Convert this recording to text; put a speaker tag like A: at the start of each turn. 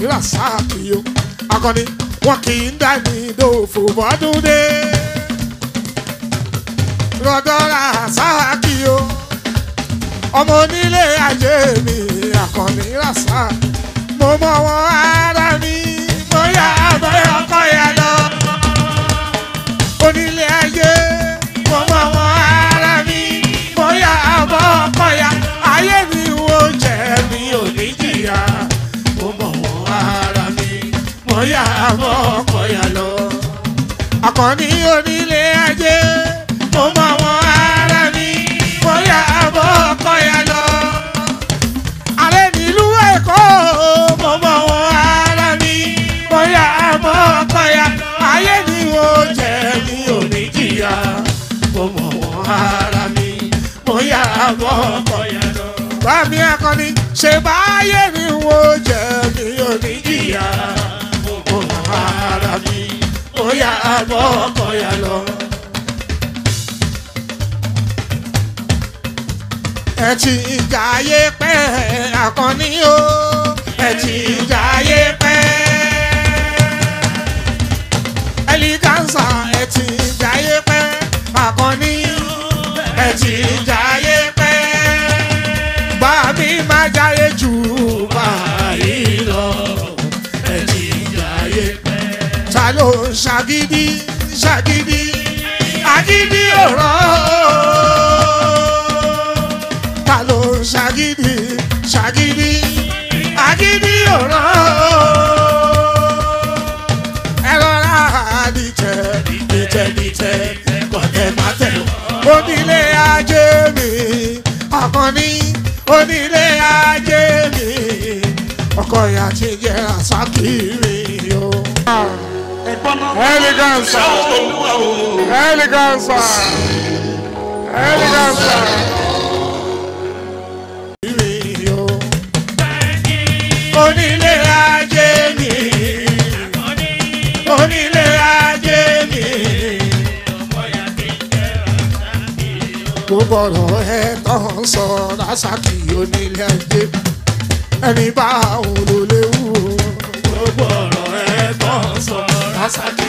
A: akọni rasaki o akọni wọn kì í dání dòfò bọ́dún dé rọdọ rasaki o ọmọ onílé ayé mi akọni rasaki mo mọ wọn ara mi mo yà abẹ́ ọkọ yà lọ onílé ayé mo mọ wọn ara mi mo yà abọ́ ọkọ yà ayé mi wo jẹ mi ò ní jìyà mo mọ wọn ara mi mo yà abọ́ ọkọ yà lọ akọni onílé ayé mo mọ wọn ara mi mo yà abọ́ ọkọ yà lọ alẹ́ nílùú èkó mo mọ wọn ara mi bóyá àmọ́ ọkọ̀yà ayé ni ó jẹ́ mi ò ní jìyà mo mọ wọn ara mi bóyá àmọ́ ọkọ̀yà lọ. bámi akọni ṣe báyé ni ó jẹ́ mi ò ní jìyà mo mọ wọn ara mi bóyá àmọ́ ọkọ̀yà lọ. ẹ ti jayé pẹ́ akọni o ẹ ti jayé pẹ́ ẹlígánsà ẹ ti jayé pẹ́ akọni ẹ ti jayé pẹ́ bá mi má jayé jù báyìí lọ ẹ ti jayé pẹ́ ta ló ń ṣàgídí ṣàgídí agídí ọ̀rọ̀ ta ló ń ṣàgídí ṣàgídí agídí ọ̀rọ̀ ẹ rọra dìtẹ̀ dìtẹ̀ dìtẹ̀ kọ̀tẹ̀ mátẹ̀ onílé ajé mi akọni onílé ajé mi ọkọ ìyá ti jẹ àsákìrì o. Eleganza, eleganza, eleganza. Onílé ajé mi, onílé ajé mi. Gbogbo ọ̀rọ̀ ẹ tán sọ lásàkì onílé ajé. Ẹni bá òun ló léwu. Gbogbo ọ̀rọ̀ ẹ tán sọ lásàkì.